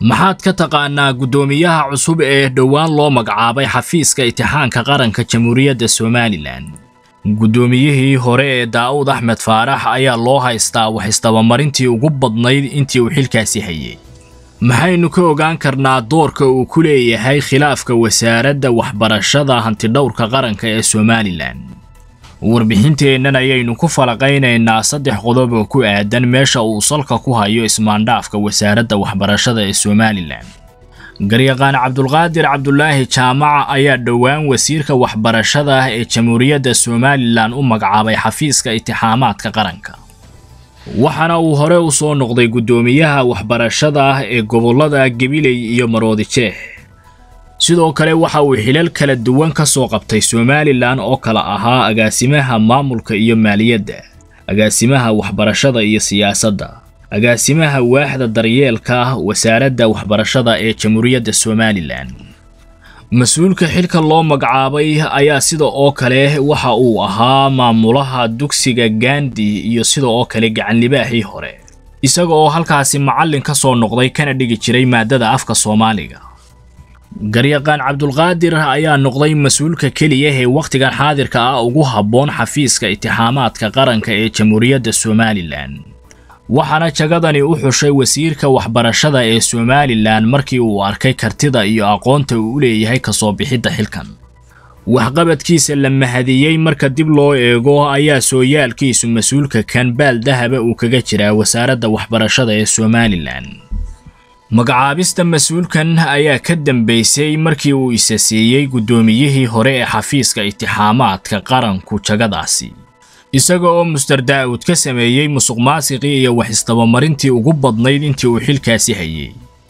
maxaad ka taqaanaa guddoomiyaha cusub ee dhowaan loo magacaabay xafiiska itixaanka qaranka jamhuuriyadda somalilan guddoomiyihii hore ee daa'uud axmed faarax ayaa loo haystaa wax isdabamarintii ugu badnayd intii uu xilkaasi hayay maxaynu ka ogaan karnaa doorka uu ku leeyahay khilaafka wasaaradda waxbarashada hantidhowrka qaranka ee somalilan warbixinteennan ayaynu ku falaqaynaynaa saddex qodob oo ku aadan meesha uu salka ku hayo ismaandhaafka wasaaradda waxbarashada ee somalilan garyaqaan cabdulqaadir cabdulaahi jaamaca ayaa dhowaan wasiirka waxbarashada ee jamhuuriyadda somalilan u magacaabay xafiiska itixaamaadka qaranka waxaana uu hore u soo noqday guddoomiyaha waxbarashada ee gobollada gabiley iyo maroodi jeex sidoo kale waxa uu xilal kala duwan ka soo qabtay somalilan oo kala ahaa agaasimaha maamulka iyo maaliyadda agaasimaha waxbarashada iyo siyaasadda agaasimaha waaxda daryeelka wasaaradda waxbarashada ee jamhuuriyadda somalilan mas-uulka xilka loo magacaabay ayaa sida oo kale waxa uu ahaa maamulaha dugsiga gandi iyo sida oo kale gacanlibaaxii hore isaga oo halkaasi macallin ka soo noqday kana dhigi jiray maadada afka soomaaliga garyaqaan cabdulqaadir ayaa noqday mas-uulka keliya ee wakhtigan xaadirka ah ugu habboon xafiiska itixaamaadka qaranka ee jamhuuriyadda somalilan waxaana jagadani u xushay wasiirka waxbarashada ee somalilan markii uu arkay kartida iyo aqoonta uu u leeyahay kasoo bixidda xilkan waxqabadkiisa la mahadiyey marka dib loo eego ayaa sooyaalkiisu mas-uulka kan baal dahaba uu kaga jiraa wasaaradda waxbarashada ee somalilan magacaabista mas-uulkan ayaa ka dambeysay markii uu isa siiyey guddoomiyihii hore ee xafiiska itixaamaadka qaranku jagadaasi isaga oo muster daa'uud ka sameeyey musuqmaasiqii iyo wax isdabamarintii ugu badnayd intii uu xilkaasi hayay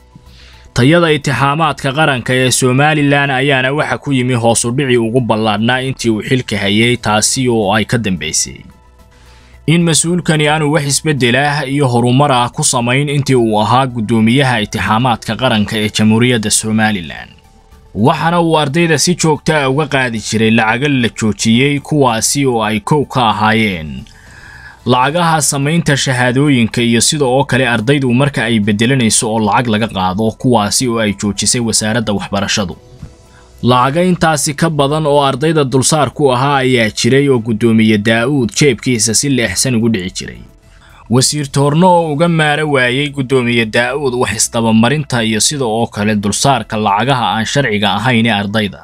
tayada itixaamaadka qaranka ee somalilan ayaana waxa ku yimi hoosudhicii ugu ballaadhnaa intii uu xilka hayay taasi oo ay ka dambaysay in mas-uulkani aanu wax isbeddelah iyo horumar ah ku samayn intii uu ahaa guddoomiyaha itixaamaadka qaranka ee jamhuuriyadda somalilan waxaana uu ardayda si joogta a uga qaadi jiray lacago la joojiyey kuwaasi oo ay kow ka ahaayeen lacagaha samaynta shahaadooyinka iyo sida oo kale ardaydu marka ay beddelanayso oo lacag laga qaado kuwaasi oo ay joojisay wasaaradda waxbarashadu lacaga intaasi ka badan oo ardayda dulsaar ku ahaa ayaa jiray oo guddoomiye daa'uud jeebkiisa si leexsan ugu dhici jiray wasiir toorno oo uga maara waayey guddoomiye daa'uud wax isdabamarinta iyo sida oo kale dulsaarka lacagaha aan sharciga ahayn ee ardayda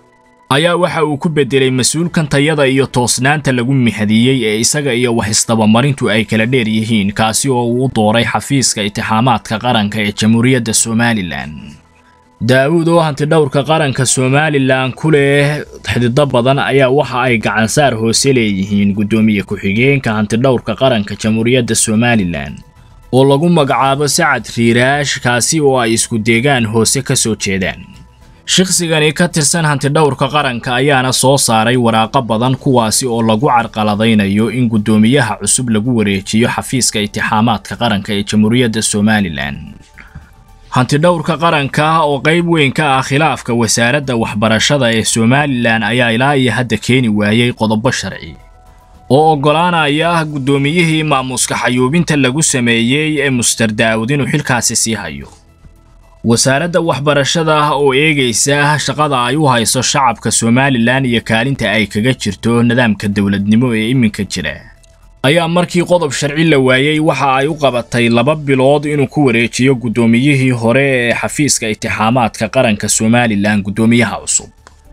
ayaa waxa uu ku beddelay mas-uulkan tayada iyo toosnaanta lagu mihadiyey ee isaga iyo wax isdabamarintu ay kala dheer yihiin kaasi oo uu dooray xafiiska itixaamaadka qaranka ee jamhuuriyadda somalilan daa'uud oo hantidhowrka qaranka somalilan ku leh xidido badan ayaa waxa ay gacansaar hoose leeyihiin guddoomiye ku-xigeenka hantidhowrka qaranka jamhuuriyadda somalilan oo lagu magacaabo sacad riiraash kaasi oo ay isku deegaan hoose ka soo jeedaan shakhsigani ka tirsan hantidhowrka qaranka ayaana soo saaray waraaqo badan kuwaasi oo lagu carqaladaynayo in guddoomiyaha cusub lagu wareejiyo xafiiska itixaamaadka qaranka ee jamhuuriyadda somalilan hantidhowrka qaranka oo qayb weyn ka ah khilaafka wasaaradda waxbarashada ee somalilan ayaa ilaa iyo hadda keeni waayey qodobo sharci oo oggolaanaya guddoomiyihii maamuuska xayuubinta lagu sameeyey ee muster daa'uud inuu xilkaasi sii hayo wasaaradda waxbarashada oo eegaysa shaqada ay u hayso shacabka somalilan iyo kaalinta ay kaga jirto nidaamka dowladnimo ee iminka jira ayaa markii qodob sharci la waayey waxa ay u qabatay laba bilood inuu ku wareejiyo guddoomiyihii hore ee xafiiska itixaamaadka qaranka somalilan guddoomiyaha cusub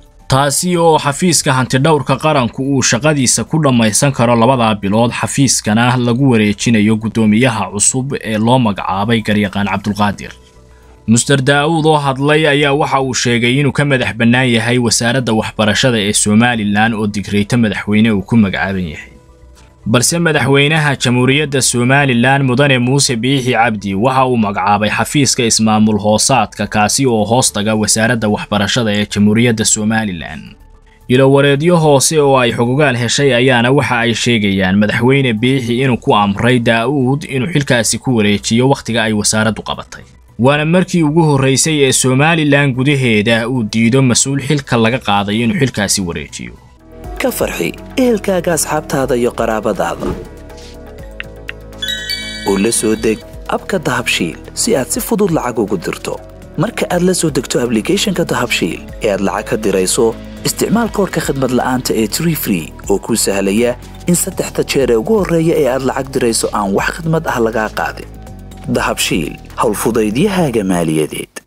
taasi oo xafiiska hantidhowrka qaranku uu shaqadiisa ku dhammaysan karo labadaa bilood xafiiskana lagu wareejinayo guddoomiyaha cusub ee loo magacaabay garyaqaan cabdulqaadir muster daa'uud oo hadlay ayaa waxa uu sheegay inuu ka madax bannaan yahay wasaaradda waxbarashada ee somalilan oo digreyto madaxweyne uu ku magacaaban yahay balse madaxweynaha jamhuuriyadda somalilan mudane muuse biixi cabdi waxa uu magacaabay xafiiska ismaamul hoosaadka kaasi oo hoos taga wasaaradda waxbarashada ee jamhuuriyadda somalilan ilowareedyo hoose oo ay xogogaal heshay ayaana waxa ay sheegayaan madaxweyne biixi inuu ku amray daa'uud inuu xilkaasi ku wareejiyo wakhtiga ay wasaaraddu qabatay waana markii ugu horraysay ee somalilan gudaheeda uu diido mas-uul xilka laga qaaday inuu xilkaasi wareejiyo ka farxi ehelkaaga asxaabtaada iyo qaraabadaada u la soo deg abka dahabshiil si aad si fudud lacag ugu dirto marka aad la soo degto ablicathonka dahabshiil ee aad lacag ka dirayso isticmaal koorka khadmad la'aanta ee tree free oo kuu sahlaya in saddexda jeer ee ugu horreeya ee aad lacag dirayso aan wax khadmad ah lagaa qaadin dahabshiil howlfudaydiyahaaga maaliyadeed